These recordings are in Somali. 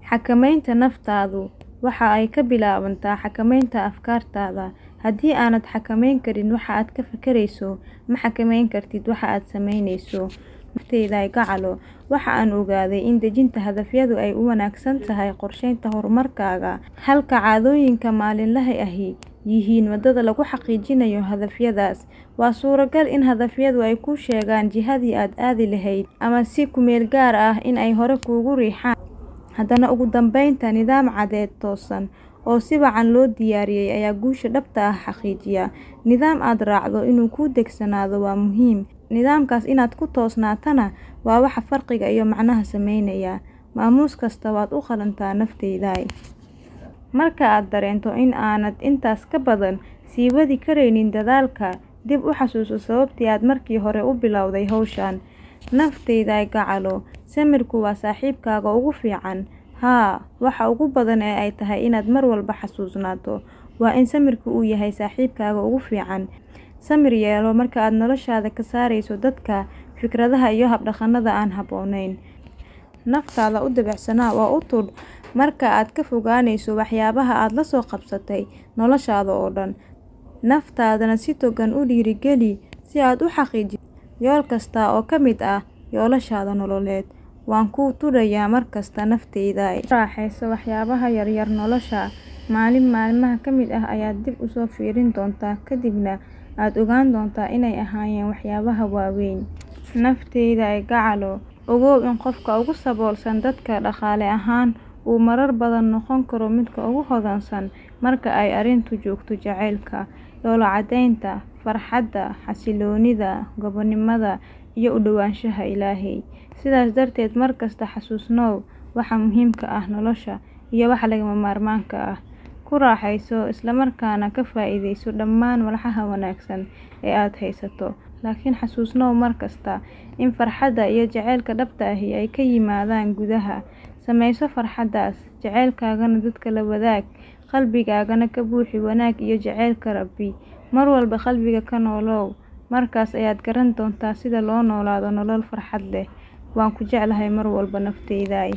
Xakamaynta naftaadu waxa ay ka bilaabantaa xakamaynta afkaartaada. Haddii aanad xakamayn karin waxa aad ka fekerayso, ma xakamayn kartid waxa aad samaynayso. Naftayda gacalo, waxa aan ogaaday in dejinta hadafyadu ay u wanaagsan tahay qorsheynta horumarkaaga, halka caadooyinka maalinlaha ahi yihiin waddada lagu xaqiijinayo hadafyadaas. Waa suuragal in hadafyadu ay kuu sheegaan jihadii aad aadi lahayd, ama si ku meel gaar ah in ay hore kuugu riixaan. Haddana ugu dambeynta, nidaam cadded toosan oo si wacan loo diyaariyay ayaa guusha dhabta ah xaqiijiya. Nidaam aad raacdo inuu kuu degsanaado waa muhiim, nidaamkaas inaad ku toosnaatana waa waxa farqiga iyo macnaha sameynaya. Maamuus kasta waad u qalantaa naftayda. Marka aad dareento in aanad intaas ka badan sii wadi karaynin dadaalka, dib u xasuuso sababtii aad markii hore u bilowday hawshan. Naftayda gacalo, samirku waa saaxiibkaaga ugu fiican. Haa, waxa ugu badan ee ay tahay inaad mar walba xasuusnaato waa in samirku uu yahay saaxiibkaaga ugu fiican. Samir yeelo marka aad noloshaada ka saarayso dadka, fikradaha iyo hab-dhaqannada aan habboonayn. Naftaada u dabacsanaa oo u tudh marka aad ka fogaanayso waxyaabaha aad la soo qabsatay noloshaada oo dhan. Naftaadana si togan u dhiirigeli si aad u xaqiijiso yool kasta oo ka mid ah yoolashaada nololeed. Waan kuu tudhayaa mar kasta naftayda. Ku raaxayso waxyaabaha yaryar nolosha. Maalin maalmaha ka mid ah ayaad dib u soo fiirin doontaa, kadibna aad ogaan doontaa inay ahaayeen waxyaabaha waaweyn. Naftayda gacalo, ogow in qofka ugu saboolsan dadka dhaqaale ahaan uu marar badan noqon karo midka ugu hodansan marka ay arrintu joogto jacaylka, dhoolla caddaynta, farxadda, xasilloonida, gobonimada, iyo u dhowaanshaha Ilaahay. Sidaas darteed, mar kasta xasuusnow waxa muhiimka ah nolosha iyo waxa lagama maarmaanka ah. Ku raaxayso, isla markaana ka faa'iidayso dhammaan walxaha wanaagsan ee aad haysato. Laakiin xasuusnow mar kasta in farxadda iyo jacaylka dhabta ahi ay ka yimaadaan gudaha. Samayso farxaddaas, jacaylkaagana dadka la wadaag, qalbigaagana ka buuxi wanaag iyo jacaylka Rabbi. Mar walba qalbiga ka noolow, markaas ayaad garan doontaa sida loo noolaado nolol farxad leh. Waan ku jeclahay mar walba naftayda.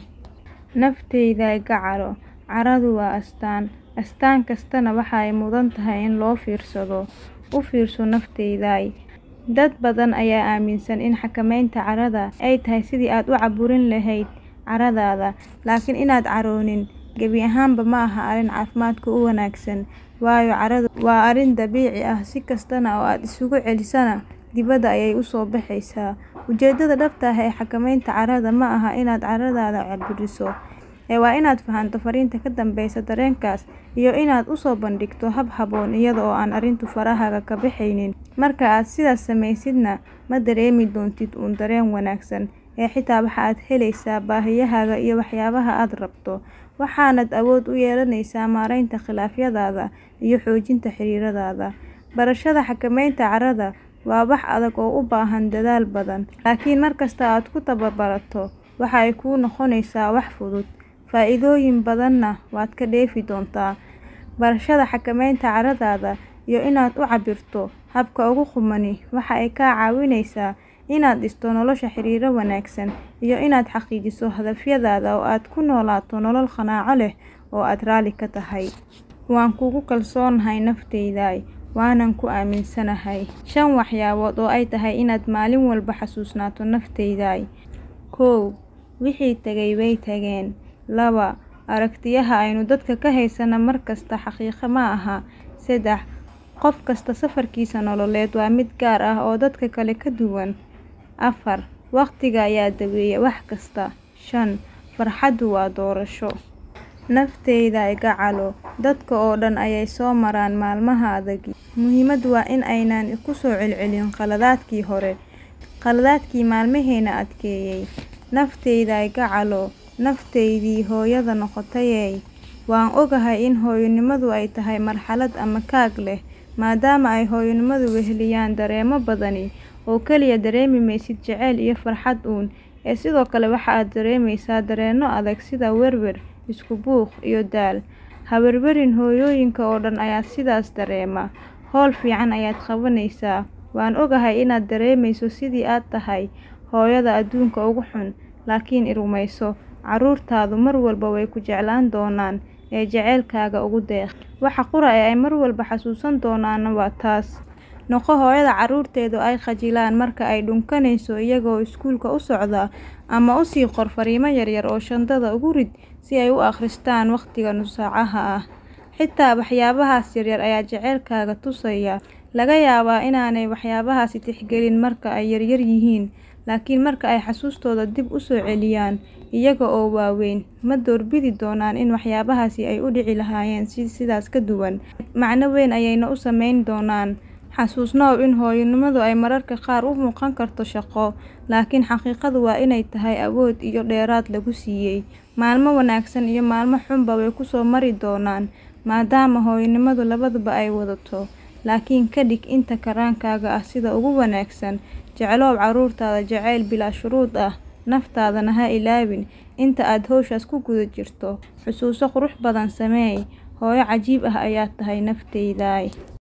Naftayda gacalo, carradu waa astaan. Astaan kastana waxa ay mudan tahay in loo fiirsado. U fiirso naftayda. Dad badan ayaa aaminsan in xakamaynta carrada ay tahay sidii aad u cabburin lahayd carradaada. Laakiin inaad caroonin gebi ahaanba ma aha arrin caafimaadka u wanaagsan. Waayo carradu waa arrin dabiici ah, si kastana oo aad isugu celisana dibadda ayay u soo baxaysaa. Ujeeddada dhabta ah ee xakamaynta carrada ma aha inaad carradaada cabburiso, ee waa inaad fahanto fariinta ka dambeysa dareenkaas iyo inaad u soo bandhigto hab habboon iyada oo aan arrintu farahaaga ka baxaynin. Marka aad sidaas samaysidna, ma dareemi doontid uun dareen wanaagsan, ee xitaa waxa aad helaysaa baahiyahaaga iyo waxyaabaha aad rabto. Waxaanaad awood u yeelanaysaa maaraynta khilaafyadaada iyo xoojinta xiriirradaada. Barashada xakamaynta carrada waa wax adag oo u baahan dadaal badan, laakiin markasta aad ku tababarato, waxa ay kuu noqonaysaa wax fudud. Faa'iidooyin badanna waad ka dheefi doontaa. Barashada xakamaynta carradaada iyo inaad u cabbirto habka ugu qumani waxa ay kaa caawinaysaa inaad dhisto nolosha xiriirro wanaagsan iyo inaad xaqiijiso hadafyadaada oo aad ku noolaato nolol qanaaco leh oo aad raalli ka tahay. Waan kugu kalsoonahay naftayda, waanan ku aaminsanahay. Shan waxyaabood oo ay tahay inaad maalin walba xasuusnaato naftayda. kow Wixii tagay way tageen. laba Aragtiyaha aynu dadka ka haysano mar kasta xaqiiqo ma aha. seddex Qof kasta safarkiisa nololeed waa mid gaar ah oo dadka kale ka duwan. afar Waqtiga ayaa daweeya wax kasta. shan Farxaddu waa doorasho. Naftayda gacalo, dadka oo dhan ayay soo maraan maalmaha adag. Muhiimaddu waa in aanay ku soo celcelin khaladaadkii hore, khaladaadkii maalmaheena adkeeyay. Naftayda gacalo, naftaydii hooyada noqotayey, waan ogahay in hooyonimadu ay tahay marxalad ama kaag leh, maadaama ay hooyonimadu weheliyaan dareemo badani oo kaliya dareemi maysid jacayl iyo farxad uun, ee sidoo kale waxa aad dareemaysaa dareenno adag sida werwer, isku buuq, iyo daal. Ha werwerin hooyooyinka oo dhan ayaa sidaas dareema. Hawl fiican ayaad qabanaysaa. Waan ogahay inaad dareemayso sidii aad tahay hooyada adduunka ugu xun, laakiin i rumayso, carruurtaadu mar walba way ku jeclaan doonaan ee jaceylkaaga ugu deeq. Waxa qura ee ay mar walba xasuusan doonaanna waa taas. Noqo hooyada carruurteedu ay khajilaan marka ay dhunkanayso iyagoo iskuulka u socda ama u sii qor fariimo yaryar oo shandada ugu rid si ay u akhristaan waqtiga nus-saacaha ah. Xitaa waxyaabahaas yaryar ayaa jaceylkaaga tusaya. Laga yaabaa inaanay waxyaabahaasi tixgelin marka ay yaryar yihiin, laakiin marka ay xasuustooda dib u soo celiyaan iyaga oo waaweyn, ma doorbidi doonaan in waxyaabahaasi ay u dhici lahaayeen si sidaas ka duwan. Macno weyn ayayna u samayn doonaan. Xasuusnow in hooyonimadu ay mararka qaar u muuqan karto shaqo, laakiin xaqiiqadu waa inay tahay awood iyo dheeraad lagu siiyay. Maalmo wanaagsan iyo maalmo xunba way ku soo mari doonaan, maadaama hooyonimadu labaduba ay wadato. Laakiin ka dhig inta karaankaaga ah sida ugu wanaagsan. Jeclow carruurtaada jacayl bilaa shuruud ah, naftaadana ha ilaawin. Inta aad hawshaas ku guda jirto, xusuuso qurux badan sameey. Hooyo cajiib ah ayaad tahay naftayda.